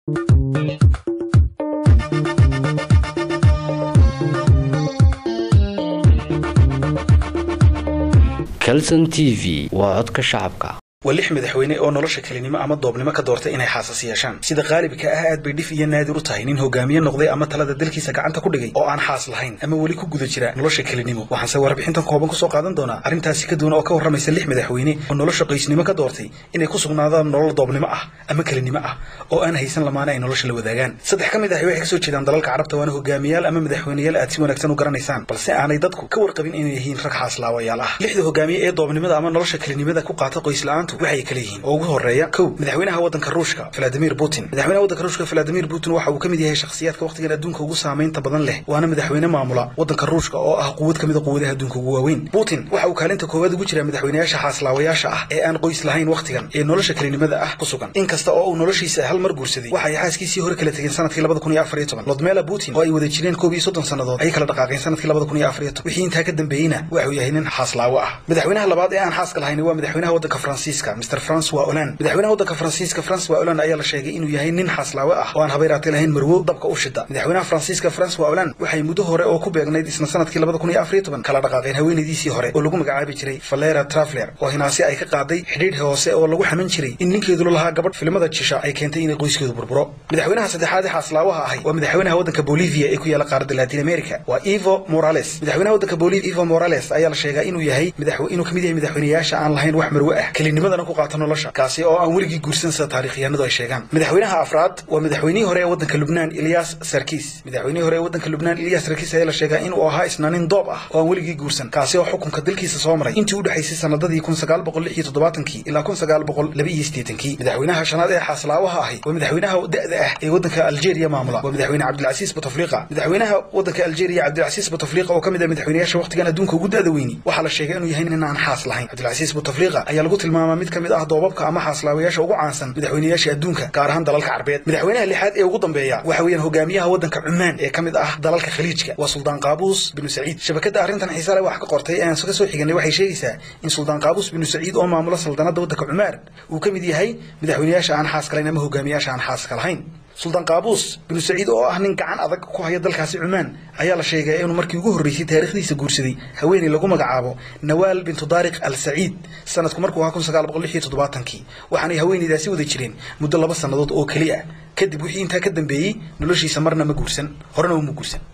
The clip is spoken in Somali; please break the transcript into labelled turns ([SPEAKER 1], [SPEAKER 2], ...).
[SPEAKER 1] calson t v waa codka shacabka
[SPEAKER 2] waa lix madaxweyne oo nolosha kelinimo ama doobnimo ka doortay inay xaasas yeeshaan sida qaalibka ah aad bay dhif iyo naadir u tahay nin hogaamiye noqday ama talada dalkiisa gacanta ku dhigay oo aan xaas lahayn ama weli ku guda jira nolosha kelinimo waxaanse warbixintan kooban kusoo qaadan doonaa arrintaasi ka duwan oo ka warramaysa lix madaxweyne oo nolosha qoysnimo ka doortay inay ku sugnaadaan nolol doobnimo ah ama kelinimo ah oo aan haysan lamaane ay nolosha la wadaagaan saddex ka mid ahi waxay kasoo jeedaan dalalka carabta waana hogaamiyaal ama madaxweyneyaal aad si wanaagsan u garanaysaan balse aanay dadku ka warqabin inay yihiin rag xaaslaawayaal ah lixda hogaamiye ee doobnimada ama nolosha kelinimada ku qaata qoysla'aantu waxay kala yihiin ugu horeeya kow madaxweynaha waddanka ruushka valadimir putin madaxweynaha waddanka ruushka valadimir putin waxa uu ka mid yahay shakhsiyaadka wakhtigan adduunka ugu saamaynta badan leh waana madaxweyne maamula waddanka ruushka oo ah quwad ka mid a quwadaha adduunka ugu waaweyn putin waxa uu kaalinta koowaad ugu jiraa madaxweynayaasha xaaslaawayaasha ah ee aan qoys lahayn wakhtigan ee nolosha kelinimada ah ku sugan inkasta oo uu noloshiisa hal mar guursaday waxa ay xaaskiisii hore kala tegeen sanadkii labada kun iyo afar iyo toban lodmela putin oo ay wada jireen koob iyo soddon sannadood ayay kala dhaqaaqeen sanadkii labada kun iyo afar iyo toban wixii intaa ka dambeeyeyna waxa uu yahay nin xaaslaawo ah madaxweynaha labaad ee aan xaaska lahayn waa madaxweynaha waddanka faransiiska mr francois hollande madaxweynaha waddanka faransiiska francois hollande ayaa la sheegay inuu yahay nin xaaslaawe ah oo aan habayraatay lahayn marwo dabka u shida madaxweynaha faransiiska francois hollande waxay muddo hore oo ku beegnayd isna sanadkii labada kun iyo afar iyo toban kala dhaqaaqeen haweenaydiisii hore oo lagu magacaabi jiray valera traveler oo hinaasi ay ka qaaday xidhiidh hoose oo lagu xaman jiray in ninkeedu la lahaa gabadh filimada jisha ay keentay inay qoyskeedu burburo madaxweynaha saddexaad ee xaaslaawaha ahay waa madaxweynaha waddanka bolivia ee ku yaala qaaradda latin america waa evo morales madaxweynaha waddanka bolivia evo morales ayaa la sheegaa inuu yahay inuu kamid yahay madaxweynayaasha aan lahayn wax marwe ah kelinimadana ku qaata nolosha kaasi oo aan weligii guursan sida taarikhyahanadu ay sheegaan madaxweynaha afraad waa madaxweynihii hore ee waddanka lubnaan ilyas sarkis madaxweynihii hore ee waddanka lubnaan ilyas sarkis ayaa la sheegaa inuu ahaa isna nin doob ah oo aan weligii guursan kaasi oo xukunka dalkiisa soo maray intii u dhexaysay sanadadii kun sagaal boqol lix iyo toddobaatankii ilaa kun sagaal boqol laba iyo siddeetankii madaxweynaha shanaad ee xaaslaawaha ahi waa madaxweynaha da'da ah ee waddanka algeria maamula waa madaxweyne cabdilcasiis bouteflika madaxweynaha waddanka algeria cabdilcasiis bouteflika oo ka mid ah madaxweynayaasha wakhtigan adduunka ugu da'da weyni waxaa la sheegay inuu yahay nin aan xaas lahayn cabdilcasiis bouteflika ayaa lagu tilmaamaa mid ka mid ah doobabka ama xaaslaawayaasha ugu caansan madaxweynayaasha adduunka gaar ahaan dalalka carbeed madaxweynaha lixaad ee ugu dambeeya waxa weeyaan hogaamiyaha waddanka cumaan ee ka mid ah dalalka khaliijka waa suldaan qaabuus binu saciid shabakadda arrintan xiisa leh wax ka qortay ee aan ka soo xiganay waxay sheegaysaa in suldaan qaabuus binu saciid oo maamula saldanadda waddanka cumaan uu ka mid yahay madaxweynayaasha aan xaaska lahayn ama hogaamiyaasha aan xaaska lahayn suldaan qaabuus binu saciid oo ah nin gacan adag ku haya dalkaasi cumaan ayaa la sheegay inuu markii ugu horreysay taarikhdiisa guursaday haweeney lagu magacaabo nawaal bintu daariq al saciid sanadku markuu ahaa kun sagaal boqol lix iyo toddobaatankii waxaanay haweeneydaasi wada jireen muddo laba sannadood oo keli ah kadib wixii intaa ka dambeeyey noloshiisa marna ma guursan horena uma guursan